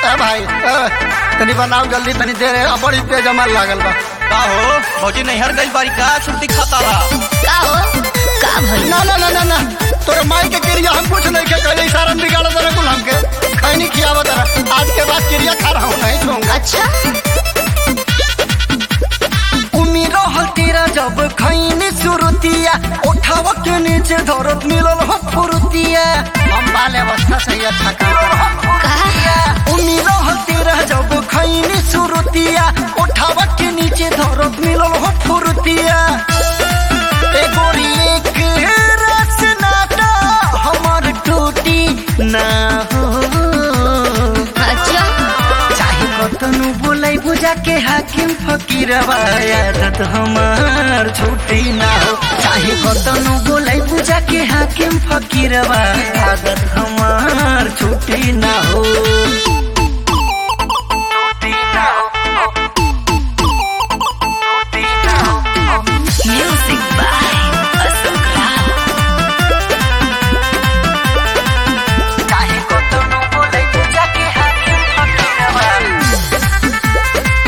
ए भाई ए, तनी बनाओ जल्दी तनी देर है बड़ी तेज अमल लागल बा का हो भौजी नैहर गई बारी का छुट्टी खाता रहा का हो का भइल ना ना ना ना ना तोरे माई के क्रिया हम कुछ नहीं के कहले सारा बिगाड़ दे कुल हमके खैनी खियावा तरह आज के बाद क्रिया खा रहा हूँ नहीं छूंगा अच्छा उम्मीद रहल तेरा जब खैनी सुरुतिया उठाव के नीचे धरत मिलल हो फुरुतिया हम बाल अवस्था से ही अच्छा काम का उम्मीद रहल तेरा जब खैनी सुरुतिया उठाव के नीचे धरत मिलल हो फुरुतिया ए गोरी एक रस नाटा हमर टूटी ना हो अच्छा चाहे कतनु बोलै बुझा के हाकिम फकीर आदत हमार छुट्टी ना हो चाहे कतनु बोलै बुझा के हाकिम फकीर आदत हमार छुट्टी ना हो छुट्टी ना हो छुट्टी ना हो म्यूजिक बाय अशोक राव चाहे कतनु बोलै बुझा के हाकिम फकीर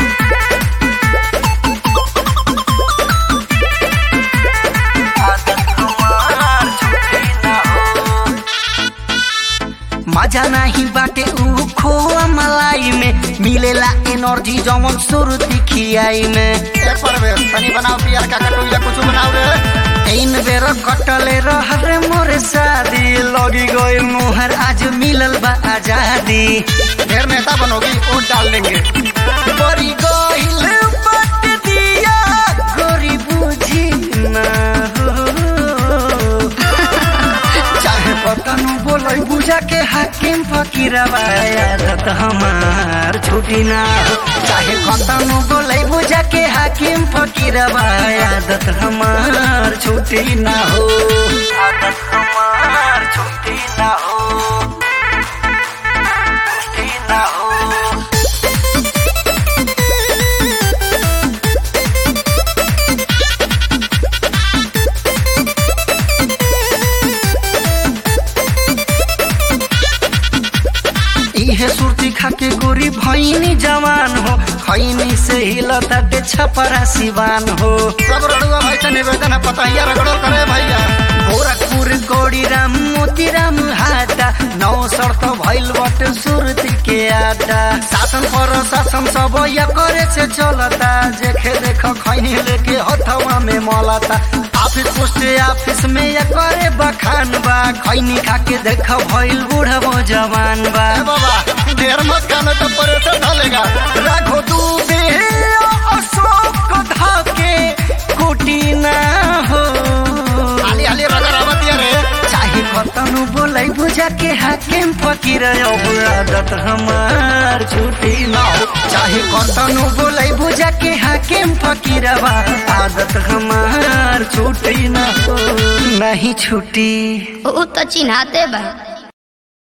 मजा नहीं बाटे ऊ खोआ मलाई में मिलेला एनर्जी जमन सुरती खियाई में ए परवेश तनी बनाओ पियर का कटोइया कुछ बनाओ रे तीन बेर कटले रह रे मोरे शादी लगी गई मोहर आज मिलल बा आजादी ढेर नेता बनोगी वोट डाल देंगे बड़ी गइल बट दिया गोरी बुझी ना हो चाहे पतनु बोलै बुझा के हाकिम फकीरवा आदत हमार छुटी ना हो चाहे कतनु बोलै बुझा के हाकिम फकीरवा आदत हमार छुटी ना हो आदत हमार छुटी ना हो छुटी ना हो इहे सुरती खाके गोरी भैनी जवान हो खैनी से हिलता डे छपरा सिवान हो सब रड़ुआ भाई से निवेदन है पतहिया रगड़ो करे भैया गोरखपुर गोड़ी राम मोती राम हाटा नौ शर्त भइल बट सुरती के आटा शासन पर शासन सब या करे से चलता जेखे देख खैनी लेके हथवा में मलता ऑफिस पोस्ट ऑफिस में या करे बखान बा खैनी खाके देख भइल बूढ़ा जवान बा बाबा ढेर मत खाना तो परेशान ढलेगा राखो तू बे अशोक धाके कुटी ना हो हाली हाली रगर आवतिया रे चाहे कतनु बोलै बुझा के हाकिम फकीर अब आदत हमार छुटी ना हो चाहे कतनु बोलै बुझा के हाकिम फकीर आदत हमार छुटी ना हो नहीं छुटी ऊ तो चिन्हाते बा